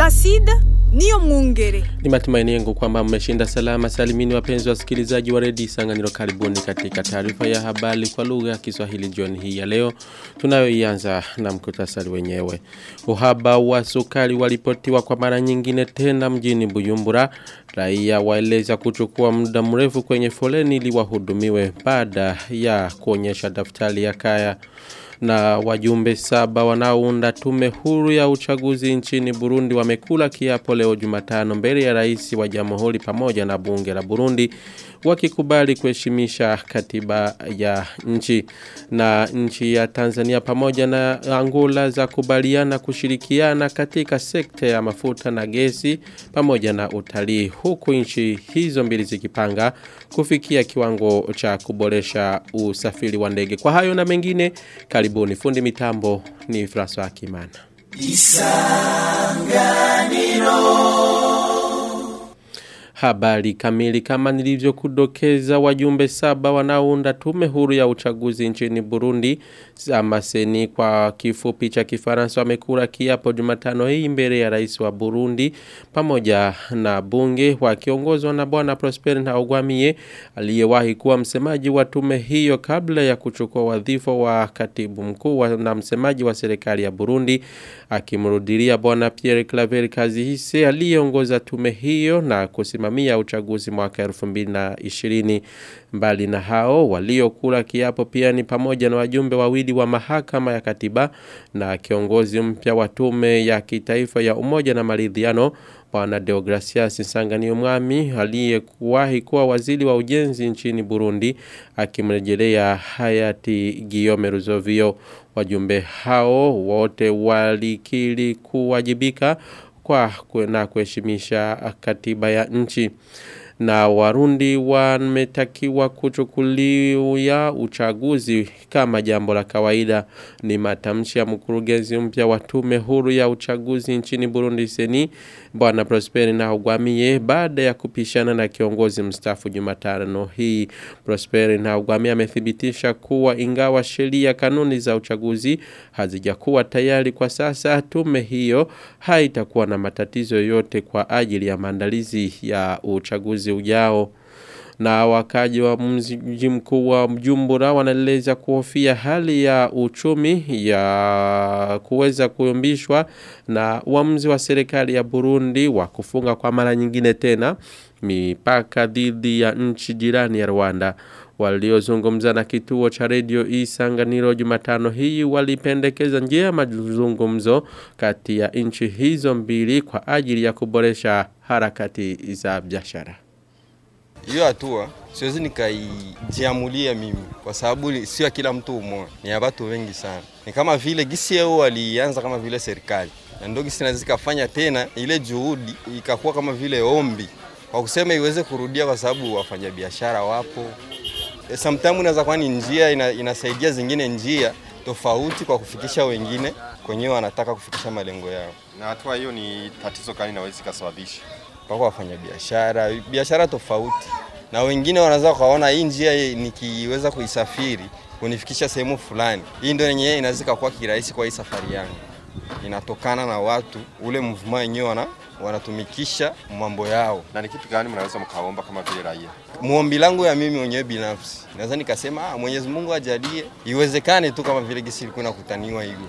Placide niyo mwungere. Ni matumaini yangu kwamba mmeshinda salama salimini wapenzi wasikilizaji wa redio Isanganiro karibuni katika taarifa ya habari kwa lugha ya Kiswahili jioni hii ya leo tunayoianza na mkutasari wenyewe. Uhaba wa sukari walipotiwa kwa mara nyingine tena mjini Bujumbura. Raia waeleza kuchukua muda mrefu kwenye foleni ili wahudumiwe baada ya kuonyesha daftari ya kaya na wajumbe saba wanaounda tume huru ya uchaguzi nchini Burundi wamekula kiapo leo Jumatano mbele ya rais wa jamhuri pamoja na bunge la Burundi wakikubali kuheshimisha katiba ya nchi na nchi ya Tanzania pamoja na Angola za kubaliana kushirikiana katika sekta ya mafuta na gesi pamoja na utalii huku nchi hizo mbili zikipanga kufikia kiwango cha kuboresha usafiri wa ndege kwa hayo na mengine karibuni fundi mitambo ni François Kimana Habari kamili kama nilivyokudokeza wajumbe saba wanaounda tume huru ya uchaguzi nchini Burundi Zamaseni kwa kifupi cha Kifaransa wamekula kiapo Jumatano hii mbele ya rais wa Burundi pamoja na bunge wakiongozwa na bwana Prosper Ntagwamiye aliyewahi kuwa msemaji wa tume hiyo kabla ya kuchukua wadhifa wa katibu mkuu na msemaji wa serikali ya Burundi akimrudilia bwana Pierre Claver Kazihise aliyeongoza tume hiyo na kusimamia kusimamia uchaguzi mwaka 2020 mbali na hao waliokula kiapo pia ni pamoja na wajumbe wawili wa mahakama ya katiba na kiongozi mpya wa tume ya kitaifa ya umoja na maridhiano bwana Deogracias Nsangani Mwami aliyekuwahi kuwa waziri wa ujenzi nchini Burundi akimrejelea hayati Guillaume Ruzovio wajumbe hao wote walikiri kuwajibika kwa na kuheshimisha katiba ya nchi na warundi wametakiwa kuchukulia uchaguzi kama jambo la kawaida ni matamshi ya mkurugenzi mpya wa tume huru ya uchaguzi nchini Burundi seni bwana Prosper Ntagwamiye baada ya kupishana na kiongozi mstaafu Jumatano hii Prosper Ntagwamiye amethibitisha kuwa ingawa sheria kanuni za uchaguzi hazijakuwa tayari kwa sasa tume hiyo haitakuwa na matatizo yote kwa ajili ya maandalizi ya uchaguzi ujao na wakaji wa mji mkuu wa Mjumbura wanaeleza kuhofia hali ya uchumi ya kuweza kuyumbishwa na uamuzi wa serikali ya Burundi wa kufunga kwa mara nyingine tena mipaka dhidi ya nchi jirani ya Rwanda waliozungumza na kituo cha redio Isanganiro Jumatano hii walipendekeza njia ya mazungumzo kati ya nchi hizo mbili kwa ajili ya kuboresha harakati za biashara hiyo hatua siwezi nikaijiamulia mimi kwa sababu sio kila mtu umoja, ni ya watu wengi sana. Ni kama vile gisi yao walianza kama vile serikali, na ndio gisi naweza ikafanya tena ile juhudi ikakuwa kama vile ombi kwa kusema iweze kurudia, kwa sababu wafanyabiashara wapo. E, sometimes inaweza kuwa ni njia ina, inasaidia zingine njia tofauti kwa kufikisha wengine kwenyewe wanataka kufikisha malengo yao. Na hatua hiyo ni tatizo gani inaweza ikasababisha? Wako wafanya biashara biashara tofauti, na wengine wanaweza wakaona hii njia nikiweza kuisafiri kunifikisha sehemu fulani, hii ndio yenyewe inaweza kuwa kirahisi kwa hii safari yangu. Inatokana na watu ule mvuma wenyewe wana wanatumikisha mambo yao. Na ni kitu gani mnaweza mkaomba kama vile raia? Muombi langu ya mimi mwenyewe binafsi, naweza nikasema ah, Mwenyezi Mungu ajalie iwezekane tu kama vile gisi ilikuwa inakutaniwa hivyo.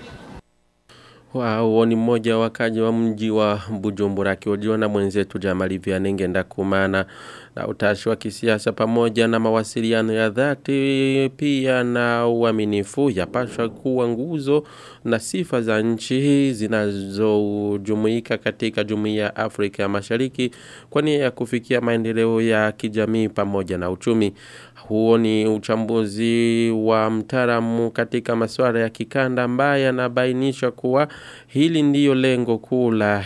Wao ni mmoja wakaji wa mji wa Bujumbura akihojiwa na mwenzetu Jamali Vianenge Ndakumana na utashi wa kisiasa pamoja na mawasiliano ya dhati pia na uaminifu yapaswa kuwa nguzo na sifa za nchi zinazojumuika katika jumuiya ya Afrika ya Mashariki kwa nia ya kufikia maendeleo ya kijamii pamoja na uchumi. Huo ni uchambuzi wa mtaalamu katika masuala ya kikanda ambaye anabainisha kuwa hili ndiyo lengo kuu la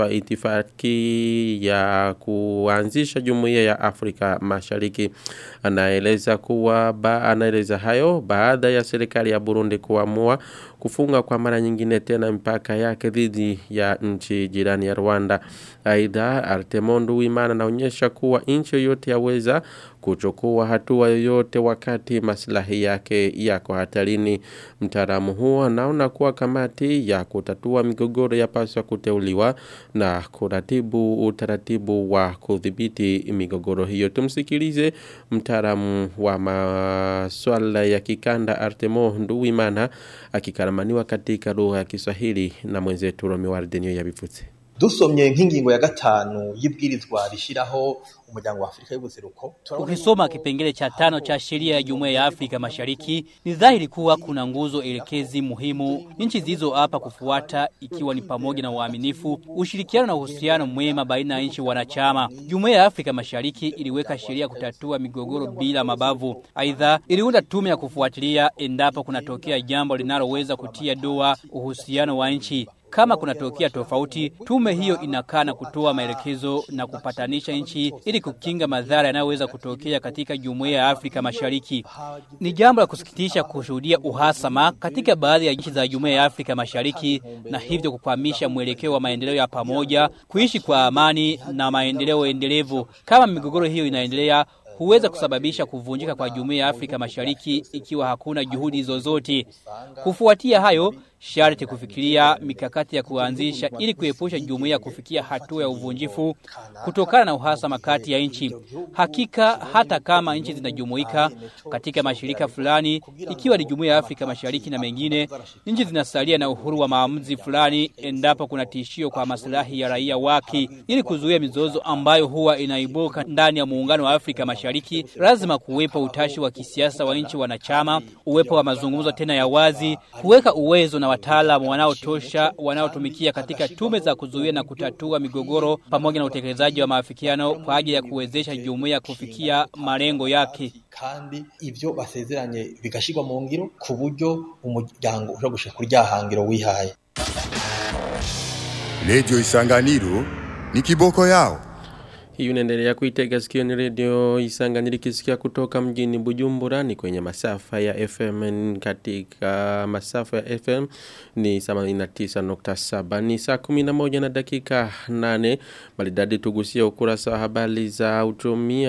itifaki ya kuanzisha jumuiya ya Afrika Mashariki. Anaeleza kuwa ba, anaeleza hayo baada ya serikali ya Burundi kuamua kufunga kwa mara nyingine tena mpaka yake dhidi ya nchi jirani ya Rwanda. Aidha Artemondo Wimana anaonyesha kuwa nchi yoyote yaweza kuchukua hatua yoyote wakati maslahi yake yako hatarini. Mtaalamu huo anaona kuwa kamati ya kutatua migogoro yapaswa kuteuliwa na kuratibu utaratibu wa kudhibiti migogoro hiyo. Tumsikilize mtaalamu wa masuala ya kikanda Artemo Nduwimana akikaramaniwa katika lugha ya Kiswahili na mwenzetu Romi Wardenio yabivutse. dusomye nk'ingingo ya gatanu y'ibwirizwa rishiraho umuryango wa Afrika y'ubuseruko Ukisoma kipengele cha tano cha sheria ya Jumuiya ya Afrika Mashariki ni dhahiri kuwa kuna nguzo elekezi muhimu nchi zilizo hapa kufuata ikiwa ni pamoja na uaminifu, ushirikiano na uhusiano mwema baina ya nchi wanachama. Jumuiya ya Afrika Mashariki iliweka sheria kutatua migogoro bila mabavu. Aidha, iliunda tume ya kufuatilia endapo kunatokea jambo linaloweza kutia doa uhusiano wa nchi. Kama kunatokea tofauti, tume hiyo inakaa na kutoa maelekezo na kupatanisha nchi ili kukinga madhara yanayoweza kutokea katika jumuiya ya Afrika Mashariki. Ni jambo la kusikitisha kushuhudia uhasama katika baadhi ya nchi za jumuiya ya Afrika Mashariki na hivyo kukwamisha mwelekeo wa maendeleo ya pamoja, kuishi kwa amani na maendeleo endelevu. Kama migogoro hiyo inaendelea, huweza kusababisha kuvunjika kwa jumuiya ya Afrika Mashariki ikiwa hakuna juhudi zozote. Kufuatia hayo, sharti kufikiria mikakati ya kuanzisha ili kuepusha jumuiya kufikia hatua ya uvunjifu kutokana na uhasama kati ya nchi. Hakika hata kama nchi zinajumuika katika mashirika fulani, ikiwa ni jumuiya ya Afrika Mashariki na mengine, nchi zinasalia na uhuru wa maamuzi fulani endapo kuna tishio kwa maslahi ya raia wake. Ili kuzuia mizozo ambayo huwa inaibuka ndani ya muungano wa Afrika Mashariki, lazima kuwepo utashi wa kisiasa wa nchi wanachama, uwepo wa mazungumzo tena ya wazi, kuweka uwezo na wataalamu wanaotosha wanaotumikia katika tume za kuzuia na kutatua migogoro pamoja na utekelezaji wa maafikiano kwa ajili ya kuwezesha jumuiya kufikia malengo yake. kandi ivyo basezeranye bigashirwa mu ngiro ku buryo umuryango ushobora gushika kuri rya hangiro wihaye Radio Isanganiro ni kiboko yao. Hii unaendelea kuitega sikio ni redio Isanganiro ikisikia kutoka mjini Bujumbura ni kwenye masafa ya FM katika masafa ya FM ni 89.7 ni saa 11 na dakika 8 maridadi tugusia ukurasa wa habari za uchumi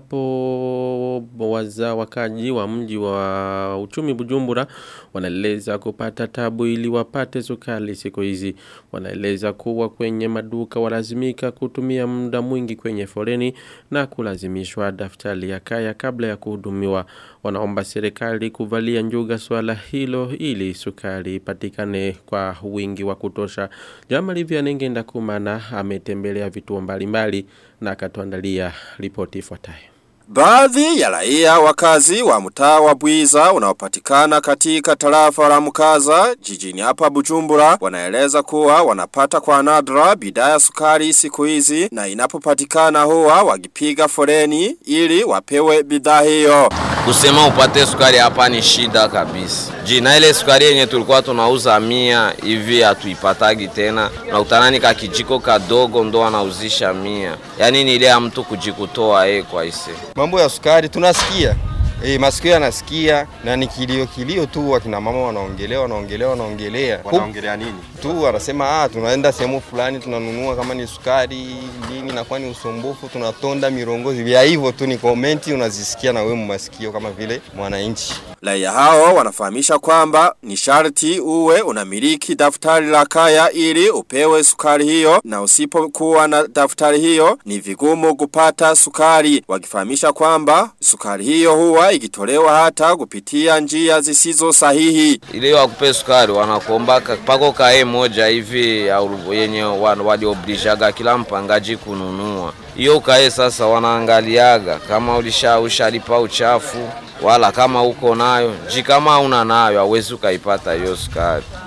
ambapo waza wakaji wa mji wa uchumi Bujumbura wanaeleza kupata tabu ili wapate sukari siku hizi wanaeleza kuwa kwenye maduka walazimika kutumia muda mwingi kwenye foleni na kulazimishwa daftari ya kaya kabla ya kuhudumiwa wanaomba serikali kuvalia njuga swala hilo ili sukari ipatikane kwa wingi wa kutosha Jama Livia Nengenda Kumana ametembelea vituo mbalimbali na akatuandalia ripoti ifuatayo Baadhi ya raia wakazi wa mtaa wa Bwiza unaopatikana katika tarafa la Mkaza jijini hapa Bujumbura wanaeleza kuwa wanapata kwa nadra bidhaa ya sukari siku hizi na inapopatikana huwa wakipiga foleni ili wapewe bidhaa hiyo. Kusema upate sukari hapa ni shida kabisa. Jina ile sukari yenye tulikuwa tunauza mia hivi hatuipatagi tena. Na utanani ka kijiko kadogo ndo anauzisha mia. Yaani ni ile ya mtu kujikutoa yeye kwa ise. Mambo ya sukari tunasikia E, masikio yanasikia na ni kilio kilio tu, wakina mama wanaongelea wanaongelea wanaongelea Wanaongelea nini? tu, wanasema ah, tunaenda sehemu fulani tunanunua kama ni sukari nini, nakuwa ni usumbufu, tunatonda mirongozi vya hivyo tu, ni komenti unazisikia na wewe masikio kama vile mwananchi. Raia hao wanafahamisha kwamba ni sharti uwe unamiliki daftari la kaya ili upewe sukari hiyo na usipokuwa na daftari hiyo ni vigumu kupata sukari. Wakifahamisha kwamba sukari hiyo huwa ikitolewa hata kupitia njia zisizo sahihi. Ile wakupe sukari wanakuomba ka- pako kae moja hivi au yenye wan- walioblijaga kila mpangaji kununua. Hiyo kae sasa wanaangaliaga kama ulisha ushalipa uchafu wala kama uko nayo. Ji kama una nayo hauwezi ukaipata hiyo sukari.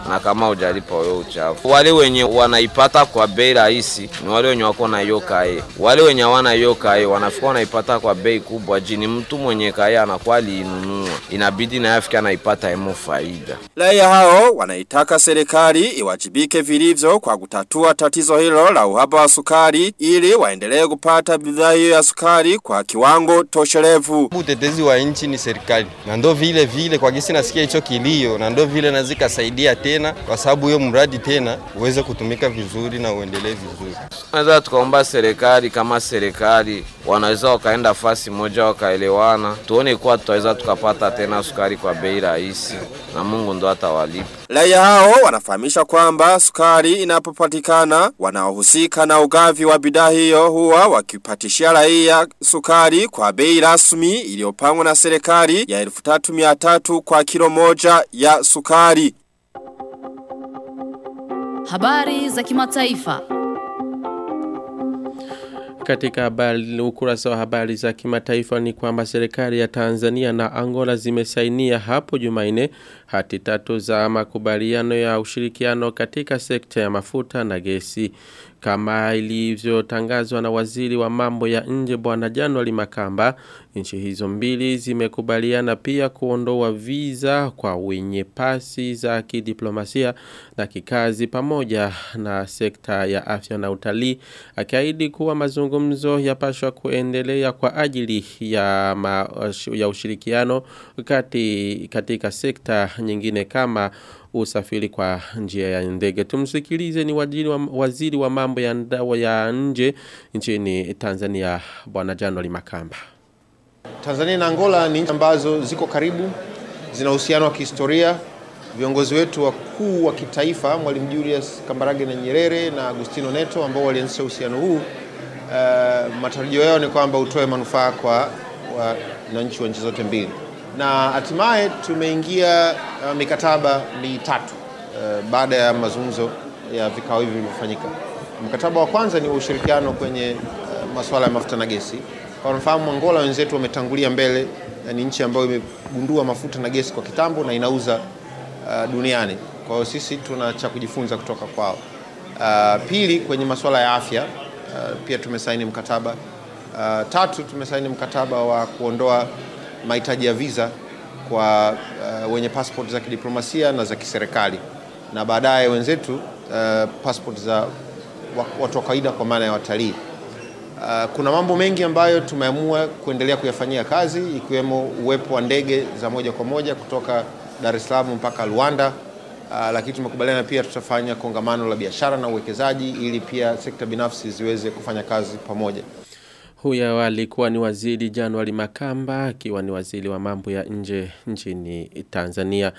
na kama hujalipa wewe uchafu. Wale wenye wanaipata kwa bei rahisi ni wale wenye wako na hiyo kae. Wale wenye hawana hiyo kae wanafika wanaipata kwa bei kubwa, jini mtu mwenye kae anakuwa aliinunua, inabidi naye afike anaipata emo faida. Raia hao wanaitaka serikali iwajibike vilivyo kwa kutatua tatizo hilo la uhaba wa sukari ili waendelee kupata bidhaa hiyo ya sukari kwa kiwango toshelevu. Utetezi wa nchi ni serikali, na ndo vile vile kwa gisi nasikia hicho kilio, na ndo vile nazika saidia tena, kwa sababu hiyo mradi tena uweze kutumika vizuri na uendelee vizuri. Tunaweza tukaomba serikali kama serikali wanaweza wakaenda fasi moja wakaelewana, tuone kuwa tutaweza tukapata tena sukari kwa bei rahisi, na Mungu ndo atawalipa. Raia hao wanafahamisha kwamba sukari inapopatikana wanaohusika na ugavi wa bidhaa hiyo huwa wakipatishia raia sukari kwa bei rasmi iliyopangwa na serikali ya 1300 kwa kilo moja ya sukari. Habari za kimataifa. Katika habari ukurasa wa habari za kimataifa ni kwamba serikali ya Tanzania na Angola zimesainia hapo Jumanne hati tatu za makubaliano ya ushirikiano katika sekta ya mafuta na gesi kama ilivyotangazwa na waziri wa mambo ya nje bwana January Makamba nchi hizo mbili zimekubaliana pia kuondoa visa kwa wenye pasi za kidiplomasia na kikazi pamoja na sekta ya afya na utalii akiahidi kuwa mazungumzo yapashwa kuendelea kwa ajili ya ma, ya ushirikiano kati katika sekta nyingine kama usafiri kwa njia ya ndege. Tumsikilize ni waziri wa, waziri wa mambo ya, ndawa ya nje nchini Tanzania bwana January Makamba. Tanzania na Angola ni nchi ambazo ziko karibu, zina uhusiano wa kihistoria. Viongozi wetu wakuu wa kitaifa Mwalimu Julius Kambarage na Nyerere na Agustino Neto ambao walianzisha uhusiano huu, uh, matarajio yao ni kwamba utoe manufaa kwa wananchi wa nchi zote mbili na hatimaye tumeingia uh, mikataba mitatu uh, baada ya mazungumzo ya vikao hivi vilivyofanyika. Mkataba wa kwanza ni wa ushirikiano kwenye uh, masuala ya mafuta na gesi. Kwa mfano, Angola wenzetu wametangulia mbele, ni nchi ambayo imegundua mafuta na gesi kwa kitambo na inauza uh, duniani. Kwa hiyo sisi tuna cha kujifunza kutoka kwao. Uh, pili, kwenye masuala ya afya uh, pia tumesaini mkataba. Uh, tatu, tumesaini mkataba wa kuondoa mahitaji ya visa kwa uh, wenye passport za kidiplomasia na za kiserikali na baadaye wenzetu uh, passport za watu wa kawaida kwa maana ya watalii. Uh, kuna mambo mengi ambayo tumeamua kuendelea kuyafanyia kazi ikiwemo uwepo wa ndege za moja kwa moja kutoka Dar es Salaam mpaka Luanda. Uh, lakini tumekubaliana pia tutafanya kongamano la biashara na uwekezaji ili pia sekta binafsi ziweze kufanya kazi pamoja. Huyo alikuwa ni waziri Januari Makamba akiwa ni waziri wa mambo ya nje nchini Tanzania.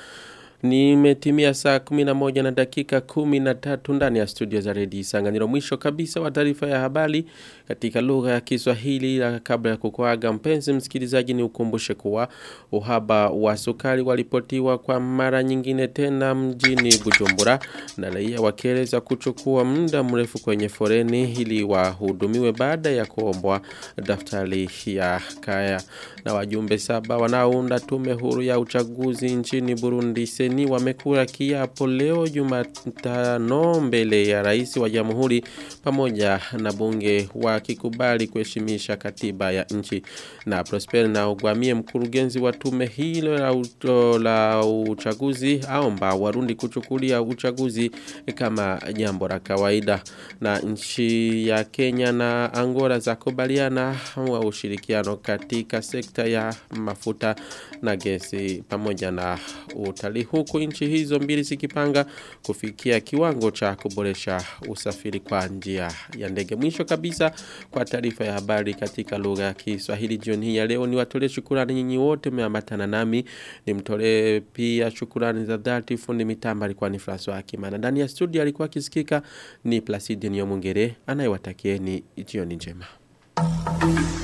Nimetimia saa 11 na dakika 13 ndani ya studio za redio Isanganiro. Mwisho kabisa wa taarifa ya habari katika lugha ya Kiswahili. La kabla ya kukuaga mpenzi msikilizaji, ni ukumbushe kuwa uhaba wa sukari walipotiwa kwa mara nyingine tena mjini Bujumbura, na raia wakieleza kuchukua muda mrefu kwenye foreni ili wahudumiwe baada ya kuombwa daftari ya kaya. Na wajumbe saba wanaounda tume huru ya uchaguzi nchini Burundi seni wamekula kiapo leo Jumatano mbele ya rais wa jamhuri pamoja na bunge wakikubali kuheshimisha katiba ya nchi na Prosper na ugwamie mkurugenzi wa tume hilo la, uto, la uchaguzi aomba warundi kuchukulia uchaguzi kama jambo la kawaida na nchi ya Kenya na Angola za kubaliana wa ushirikiano katika sekta ya mafuta na gesi pamoja na utalii huku nchi hizo mbili zikipanga kufikia kiwango cha kuboresha usafiri kwa njia ya ndege. Mwisho kabisa kwa taarifa ya habari katika lugha ya Kiswahili jioni hii ya leo ni watolee shukrani nyinyi wote mmeambatana nami nimtolee pia shukrani za dhati fundi mitamba alikuwa ni François Akimana ndani ya studio alikuwa akisikika ni Placide Nyomungere anayewatakieni jioni njema.